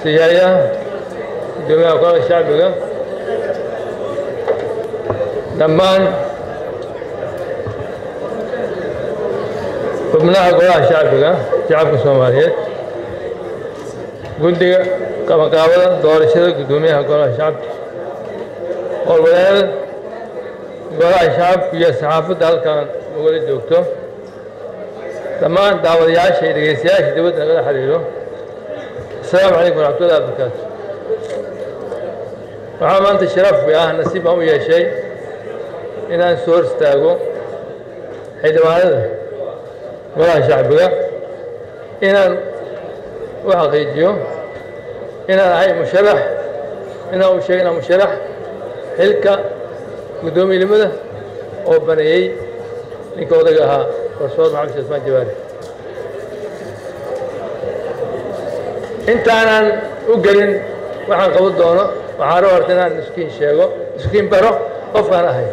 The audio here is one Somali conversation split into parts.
siyaaya gudoomiyaha golaha shacbiga dhammaan xubnaha golaha shacbiga shacabka soomaaliyeed guddiga qabanqaabada doorashada guddoomiyaha golaha shacabka howlwadaada golaha shacabka iyo saxaafadda halkan nagala joogto dhammaan daawadayaasha iyo dhegeystayaasha dibadda nagala xiriiro asalaamu calaykum waraxmatullahi wabarakaatu waxaa maanta sharaf ah nasiib aan u yeeshay inaan soo hor istaago xildhibaanada golaha shacbiga inaan u xaqiijiyo inaan ahay musharax inaan u sheego inaan musharax xilka guddoomiyenimada oo baneeyey ninka odaga ahaa barsoor maxamed sheekh usmaan jawaari intaanan u gelin waxaan qaban doono waxaan raba horta inaan iskiin sheego iskiin baro qofkaan ahay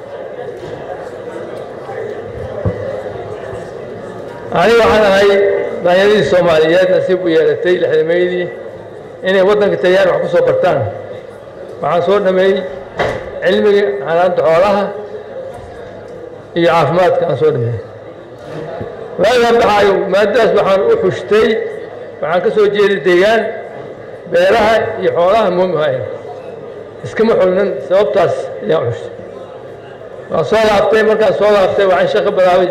aniga waxaan ahay daanyadii soomaaliyeed nasiib u yeelatay lixdameydii inay waddanka taliyaan wax ku soo bartaan waxaan soo dhameeyey cilmiga xanaanta xoolaha iyo caafimaadka aan soo dhameeyey waagaan baxaayo maadadaas waxaan u xushtay waxaan ka soo jeeday deegaan beeraha iyo xoolaha muumihayn iskama xulnin sababtaas ayaan u xushtay waan soo laabtay markaan soo laabtay waxaan shaqo bilaabay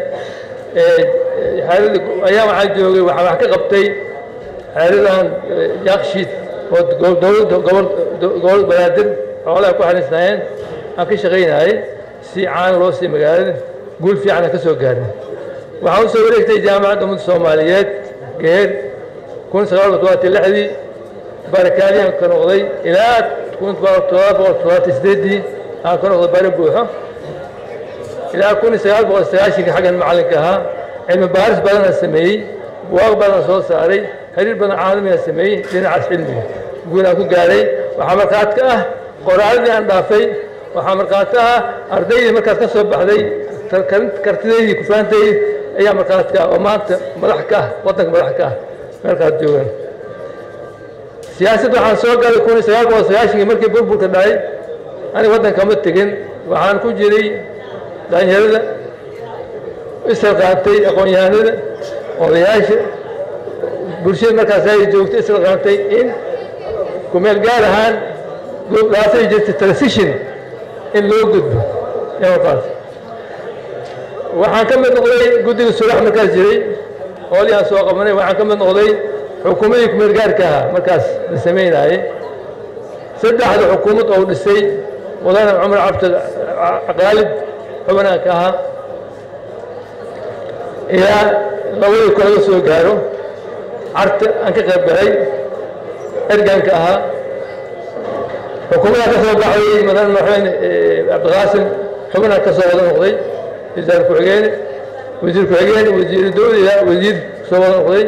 xeerada ayaa waxaan joogay waxaan wax ka qabtay xeeradan yakshiid oo dowladda gobol banaadir xoolaha ku xariisnaayeen aan ka shaqaynayay si caan loo sii magaalada guul fiican aan ka soo gaarin waxaan u soo wareegtay jaamacadda ummadda soomaaliyeed geer kun sagaal boqol todobaatan lixdii barakaadiyaan ka noqday ilaa kun todoba boqol todobaatan sideedii aan ka noqday bari buuxo ilaa kun sagaal boqol sagaashanka xaggan macallinka ahaa cilmi baaris badanaa sameeyey buwaaq badan soo saaray xiriir badan caalamigaa sameeyey dhinacaas cilmiga guul aan ku gaaray waxaa markhaati ka ah qoraaladii aan dhaafay waxaa markhaati ah ardaydii markaas ka soo baxday kartidaydii kufaantaydii ayaa markhaati ka ah oo maanta madax ka ah waddanka madax ka ah meelkaas joogaan siyaasadda waxaan soo galay kun sagaal boqol sagaashankii markii burburka dhacay aniga waddanka ma tegin waxaan ku jiray dhalinyarada ishalqaantay aqoon-yahanada odayaasha bulshada markaas ay joogto ishalqaantay in kumeel gaar ahaan laasay jirtay transition in loo gudbo markaas waxaan ka mid noqday guddiga sulax markaas jiray hoolii aan soo qabanay waxaan ka mid noqday xukuumadii kumeel gaarka ahaa markaas la samaynaayey saddexda xukuumad oo dhisay mudane cumar cabdi qaalib xubnaanka ahaa ilaa labadii ku laga soo gaaro carta aan ka qayb galay erganka ahaa xukuumaddaa ka soo baxday mudane madaxweyne cabdiqaasim xubnaan ka soo wada noqday wasaar ku-xigeen wasiir ku-xigeen wasiir dowliga wasiir soo wada noqday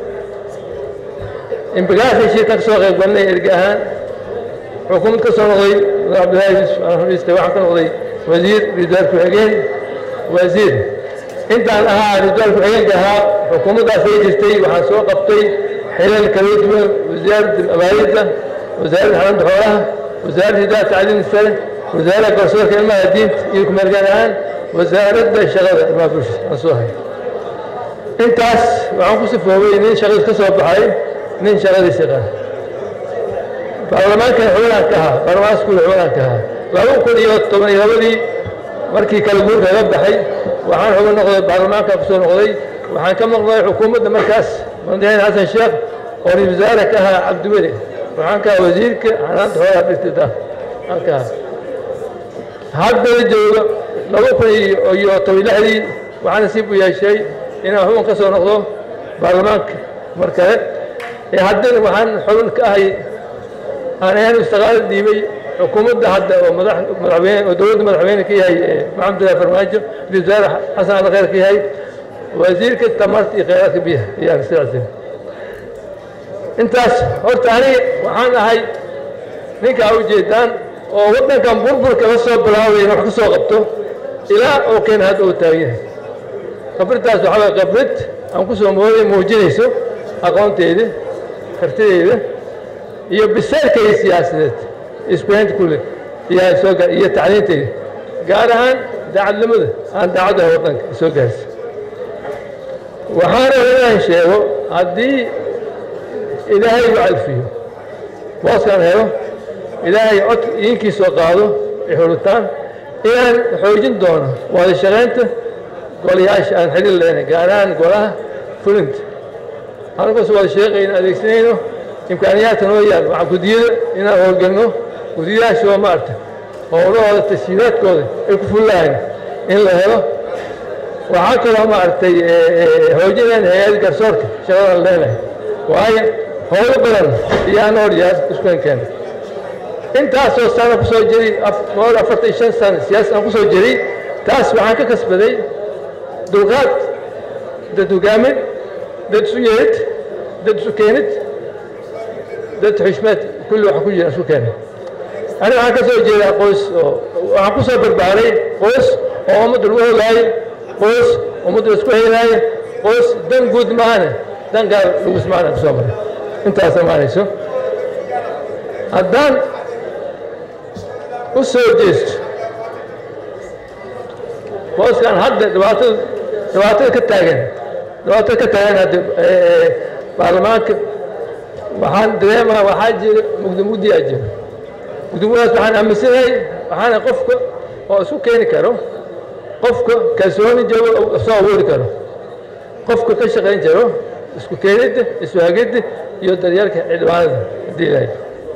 imbigaasi shirkan ka soo qayb galnay erga ahaan xukuumad ka soo noqday mudane cabdillahi yusuf alxamiiste waxaan ka noqday wasiir wasaar ku-xigeen wasiir intaan ahaa rijaal ku-xigeenka ahaa xukuumaddaas ay jirtay waxaan soo qabtay xilal kala duwan wasaaradda abaarida wasaaradda xanaanta xoolaha wasaaradda hidaha tacliim sare wasaaradda garsoorka ilmaha diinta iyo kumeelgaan ahaan wasaaradda shaqada ilmaha bulshada aan soo hay intaas waxaan ku sifoobay nin shaqadiis ka soo baxay nin shaqadiisa qaa baarlamaankan xubnaan ka ahaa baarlamaan iskuul xubnaan ka ahaa laba kun iyo toban iyo labadii markii kala guurka laga baxay waxaan xubin noqday baarlamaanka ku soo noqday waxaan ka maqnay xukuumadda markaas madaxweyne xasan sheekh oo ra-isul wasaare ka ahaa cabdiweli waxaan ka ahaa wasiirka xanaanta xoolaha dhirtida aan ka ahaa haddana jooga laba kun iyo toban lixdii waxaan nasiib u yeeshay inaan xubin ka soo noqdo baarlamaanka mar kale ee haddana waxaan xubin ka ahay aan ahaan istiqaalo dhiibay xukuumadda hadda oo madaxweyne oo dowladda madaxweyne ka yahay maxamed abdullahi farmaajo ra-isul wasaare xasan ali khayr ka yahay wasiirka tamarta iyo kheyraadka biyaha ayaan sidaasi intaas horta aniga waxaan ahay ninka a ujeedaan oo waddankan burburka la soo bilaabay in wax ka soo qabto ilaa oo keena hadda uu taagan yahay khibraddaas waxaa waye khibrid aan ku soo mooday muujinayso aqoonteeda kartideyda iyo bisaylkayda siyaasadeed iskuhaynta kule iyaa soo gaar iyo tacliintayda gaar ahaan daacadnimada aan daacadda waddanka soo gaarsa waxaana inaan sheego haddii ilaahay u calfiyo booskaan helo ilaahay cod idinkii soo qaado ay xulitaan inaan xoojin doono wada shaqaynta golayaasha aan xiriir lehna gaar ahaan golaha fulinta halkaas wada sheeqayna adeegsanayno imkaaniyaadka noo yaal waxaa gudiyada inaan howlgelno gudiyayaashoo maarta howlahooda tashiidaadkooda ay ku fullahayn in la helo waxaa kaloo maaragtay hoojineen hay-ada garsoorka shaqadan leenahay waayo howlo badan iyaan hor yaar iskuenkeena intaasoo sana ku soo jiray boqol afartan iyo shan sano siyaasad aan ku soo jiray taas waxaan ka kasbaday dulqaad dad hogaamin dad isu yeerid dad isu keenid dad xushmeed kulli waxa ku jira isku keenay aniga waxaan ka soo jeedaa qoys oo waxaan ku soo barbaaray qoys oo ummadda lagu hogaayo qoys ummadda isku heynaayo qoys dan guud maahane dan gaar lagu ismaana ku soo maray intaas amaanayso haddaan u soo jeesto booskan hadda dhibaatada dhibaatada ka taagan dhibaatada ka taagan hadda baarlamaanka waxaan dareemaa waxaa jira mugdi mugdiyaa jira mugdimudaas waxaan aaminsanahay waxaana qofka oo isku keeni karo qofka kalsooni joogo soo awoori karo qofka ka shaqayn jaro isku keenidda isu hagidda iyo daryeelka xildhibaanada haddii ilahay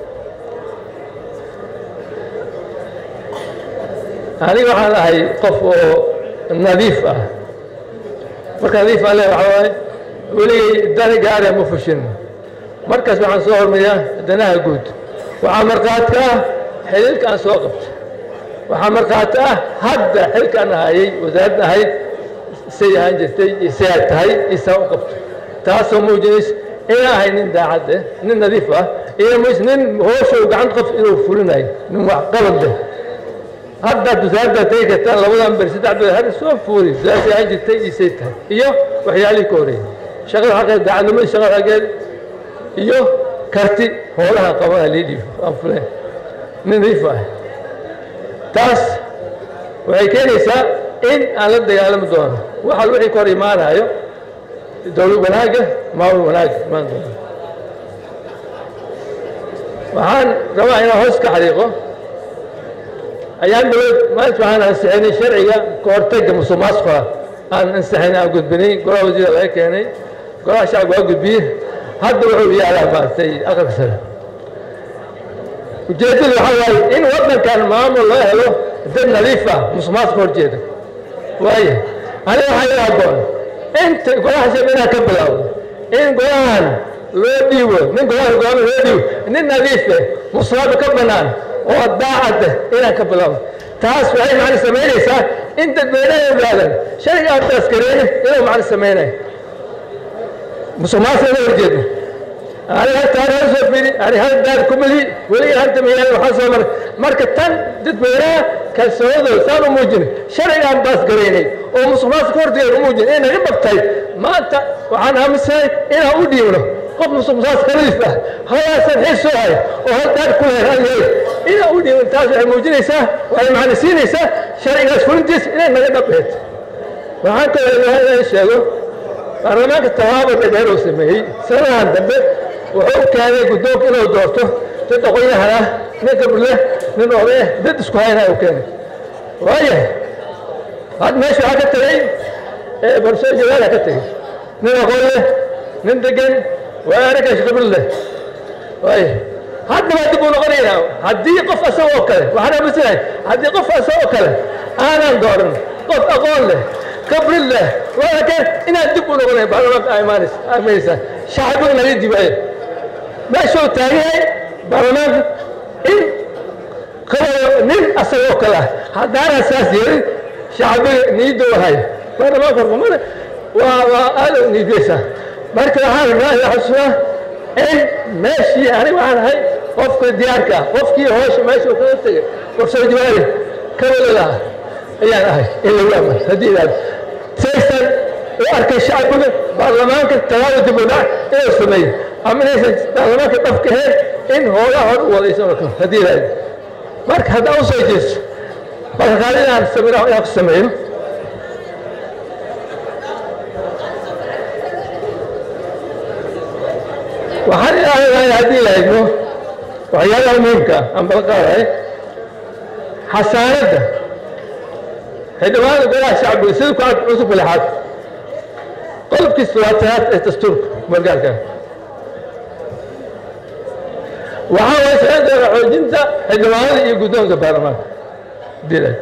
aniga waxaan ahay qof oo nadiif ah marka nadiif aan leeyahay waxaa waaye weligay dani gaara ma fushin markaas waxaan soo hormariyaa danaha guud waxaa markhaati ka ah xiliilka aan soo qabto waxaa markhaati ah hadda xilkaan ahayey wasaaradda ahayd say ahaan jirtay say aad tahay isaa u qabto taasoo muujinaysa inaa ahay nin daacad eh nin nadiif ah iyo mus nin hooshow gacanta qof inuu fulinayo nin wax qabad leh haddaad wasaaradda tegi kartaan labadan beri saddex beri hadda soo fuuri saasay ahaan jirtay isay tahay iyo waxyaalihii ka horreeyay shaqada xaqeed daacadnimadii shaqada xaqeed iyo karti hoolaha qabana liidhiif aan fuleen nin nadiif ah taas waxay keenaysaa in aan la dagaalami doono waxa wixii ka hor imaanayo dowlad wanaagga maamul wanaagga imaan doono waxaan rabaa inaan hoos ka xariiqo ayaan dowlad maanta waxaan ansixinay sharciga ka hortagga musuqmaasuqa aan ansixinay aan gudbinay golaha wasiira laga keenay golaha shacabka waa gudbiyey hadda wuxuu yaalaa maaragtay aqalka sare ujeeddadu waxaa waaye in waddankan maamul loo helo dad nadiif ah musuqmaasuqa horjeeda waayo aniga waxaa ila haboon inta golaha shacabka inaan ka bilaawdo in golahan loo dhiibo nin golaha go'aama loo dhiibo nin nadiif eh musuqmaasuqa ka bannaan oo daacad ah inaan ka bilaawdo taas waxay macna samaynaysaa in dadweynaha ogaadan shayga aan taaskareeyo inuu macna samaynayo musuqmaasuqa ina horjeedno ani haltaan hal soo firi ani hal daar kumali weliga hanta miyaan waxaan soo maray marka tan dadweynaha kalsoonidooda saan u muujinay sharcigaan baas garaynay oo musuqmaasuqa horteeda u muujinay inay naga dhabtay maanta waxaan aaminsanahay inaan u dhiibno qof musuqmaasuq nadiif ah hayaasan xil soo hay oo hal daar ku leer aan yahay inaan u dhiibno taas waxay muujinaysaa waxay macna siinaysaa sharcigaas fulintiisa inay naga dhabheed waxaan kaloo inaan sheego baarlamaanka tallaabo dheer uu sameeyey sanadahan dambe wuxuu keenay guddoonka inuu doorto dad aqoon-yahan ah nin gabrleh nin odayah dad isku haynaa uu keenay waayahay had meesha waxaa ka tegey barso jalaala ka tegey nin aqoon leh nin degan waa araggaas gabri leh waayahay hadda baa dib uu noqonaynaa haddii qof asagoo oo kale waxaan aaminsanahay haddii qof asagoo kale aanan dooran qof aqoon leh kabri leh walaakin inaan dib u noqonay baarlamaanka imaanaysa imaanaysaa shacbiga naga dibaayo meeshuu taagan yahay baarlamaanka in qabado nin asagoo kale ah haddaanan saas yeelin shacbiga niidda u hayo baarlamaanka horkumada waa waa aada u niidaysaa marka waxaan rabnaa ila xusuusaa in meeshii aniga waxaan ahay qofka diyaarka ah qofkii hoosha meesha uu kaga tegay warsoo jawaari kabalada ah ayaan ahay in lagu amar haddii ilaado saysan u arkay shacbiga baarlamaanka talaada dib u dhac inuu sameeyo ama inaysan baarlamaanka dhafka ahayn in hoogaa hor u wadaysan oo kale haddii ilaahay marka haddaan u soo jeesto marka qaali inaan sameyno inaan ku sameeyo waxaan ilaahay haddii la idmo waxyaalaha muhiimka ah aan bala qaadahay xasaanadda xildhibaanada golaha shacbiga sida ku cad cusubka lixaad qodobkii labaatanaad ee dastuurka margaalka waxaa way socon doona xoojinta xildhibaanada iyo guddoonka baarlamaanka dilay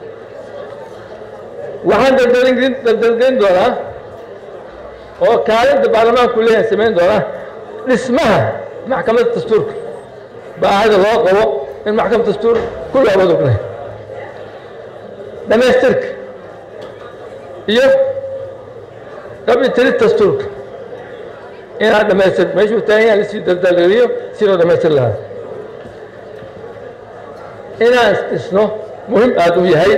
waxaan daldalgelin doonaa oo kaalinta baarlamaanku leeyahay samayn doonaa dhismaha maxkamadda dastuurka baahida loo qabo in maxkamad dastuur ku loobad ognay dhamaystirka iyo qabitirid dastuurka inaan dhamaystir meeshuu taagan yahay lasii daldalgeliyo si loo dhamaystir lahaa inaan dhisno muhim aada u yahay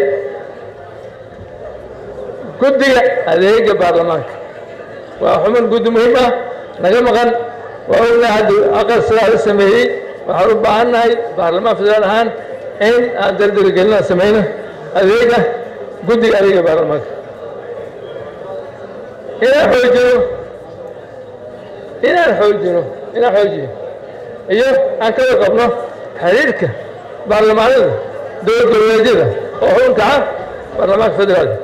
guddiga adeega baarlamaanka waa xuman guddi muhiim ah naga maqan waa ognahay hadda aqal sidaa la sameeyey waxaan u baahan nahay baarlamaan federaal ahaan in aan daldalgelina samayno adeega guddiga adeega baarlamaanka inaan xoojino inaan xoojino inaan xoojiyo iyo aan ka warqabno xiriirka baarlamaanada dowlad goboleedyada oo xubinka ah baarlamaanka federaalka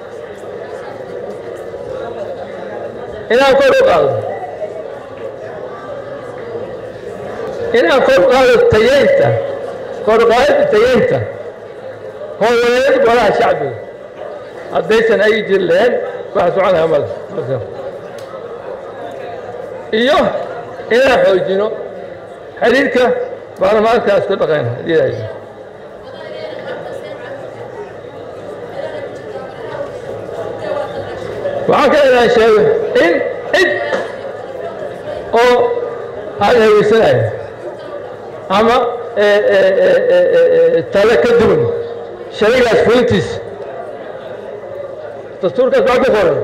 inaan kor u qaado inaan kor u qaado tayeynta kor u qaadida tayeynta howladeed golaha shacbiga haddaysan ay jiri lahayn waxa soconaya male iyo inaan xoojino xiriirka baarlamaankaas ka dhaqayna hadii waxaan ka inaan sheego in cid oo aan haweysanayo ama tale ka duwan sharigaas fulintiisa dastuurkaas baa ku qoran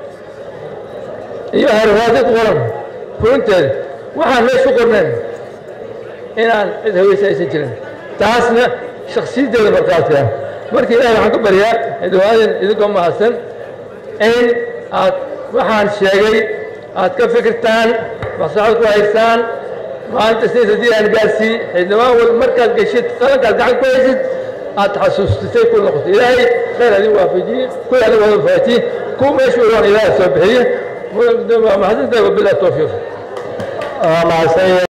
iyo harwaadi ku qoran fulinteeda waxaan meesh ku qornayn inaan cid haweysa aysan jirin taasna shaksiyaddeeda markaadka marka ilahay waxaan ka baryaa xildhibaanan idinkoo mahadsan in aad waxaan sheegay aad ka fikirtaan maslaxad ku haysaan maalinta sidaas haddii aan gaarsii xildhibaan wal markaad geshid qalankaad gacan ku haysid aad xasuustisay ku noqoto ilaahay khayr adin waafajiye kuwa adin wada faatiye kuwa meeshu waan ilaahay soo bixiye mahadsantahay wabilah towfiiq